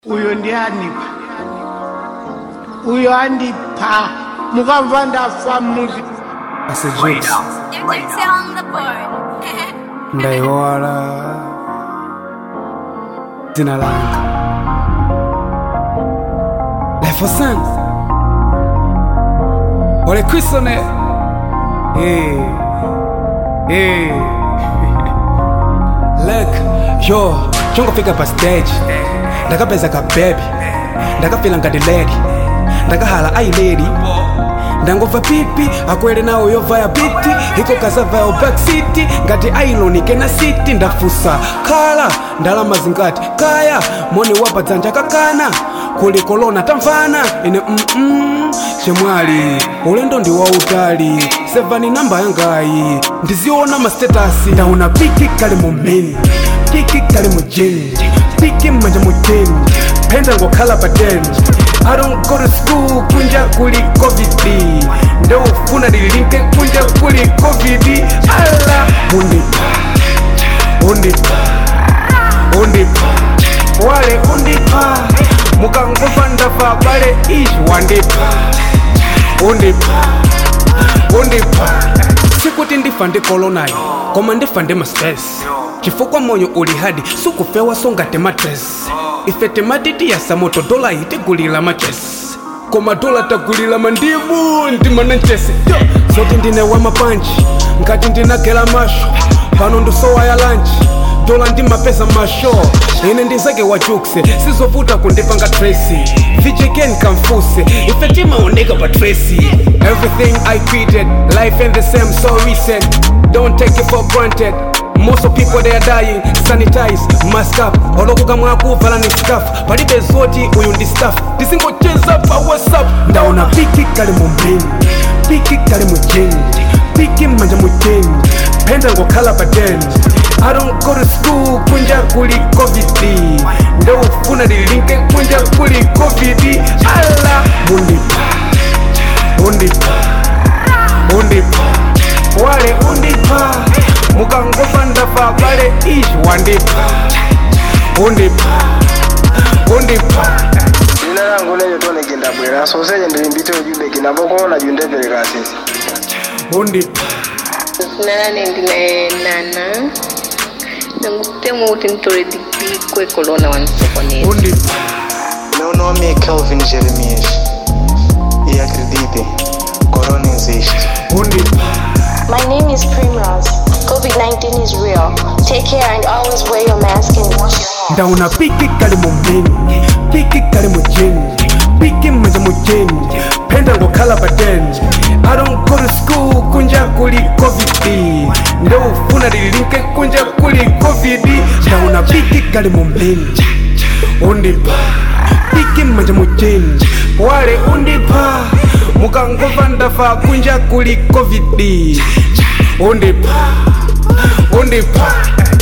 uyo ndianipha uyo andipha mukamva ndafa muzi asejokes Gypsy on the board. ndaiwala dzina langa lefosan ole krisone Eh, eh. lek yo chongofika pa stage ndakapeza kabebi ndakafila ngati ledi ndakahala ailedi ndangobva pipi akwere nawo yovaya biti iko kasavayo backcity ngati ailonike na city ndafusa khala ndalama zingati kaya moni wapa dzanja kakana kuli kolona tamvana ine mm chemwali ulendo ndi wautali sevani namba yangayi ndiziona mastatasi ndauna piki kali mu meni piki kali mu jeni piki mmanja mu jeni penda ngokhala pa deni I don't go to school kunja kuli covid ndofuna ndilinke kunja kuli covid ala undipa undipa undipa wale undipa mukangova ndafa bale ishi wandipa undipa undipa sikuti ndifa ndi kolonayo koma ndifa ndi mastress chifukwa moyo uli hadi sukufewa songa tematres ife tematitiyasa moto dola itigulira machesi koma dola tagulira mandimu ndimananchesi zoti ndine wamapanji ngati ndinagela masho pano ndisowa ya lanchi dola ndimapeza masho ine ndizake wa jukse sizovuta kundipanga tracy vijekeni kamfuse ife timaoneka pa tracy everything i created life ain't the same so recent don't take it for granted most of people they are dying sanitize mask up olokuka mwakuvala ni staff palibe zoti uyu ndi staff tisingocheza pa whatsapp ndaona piki kali mu mbini piki kali mu jeni piki mmanja mu jeni penda ngokhala pa deni I don't go to school kunja kuli covid ndofuna ndilinke kunja kuli covid ala undipa undipa undipa wale undipa mukangova ndafa bale ishi wandipa undipa undipa dzina langu leyo toneke ndabwera soseje ndilimbite ujubeki napokuona jundemvereka asisi undipa nane ndine nana ndangutema kuti nditore digiri kwekolona wanisokoneza undipa Meu nome é Kelvin Jeremias e acredite, Corona existe. undipa My name is Primrose. COVID 19 is real. Take care and always wear your mask and wash your hands. ndauna piki kali mu mbini piki kali mu jeni piki mmanja mu jeni penda ngokhala pa deni I don't go to school kunja kuli covid ndofuna ndilinke kunja kuli covid ndauna piki kali mu mbini undipa piki mmanja mu jeni wale undipa mukangova ndafa kunja kuli covid undipa undipa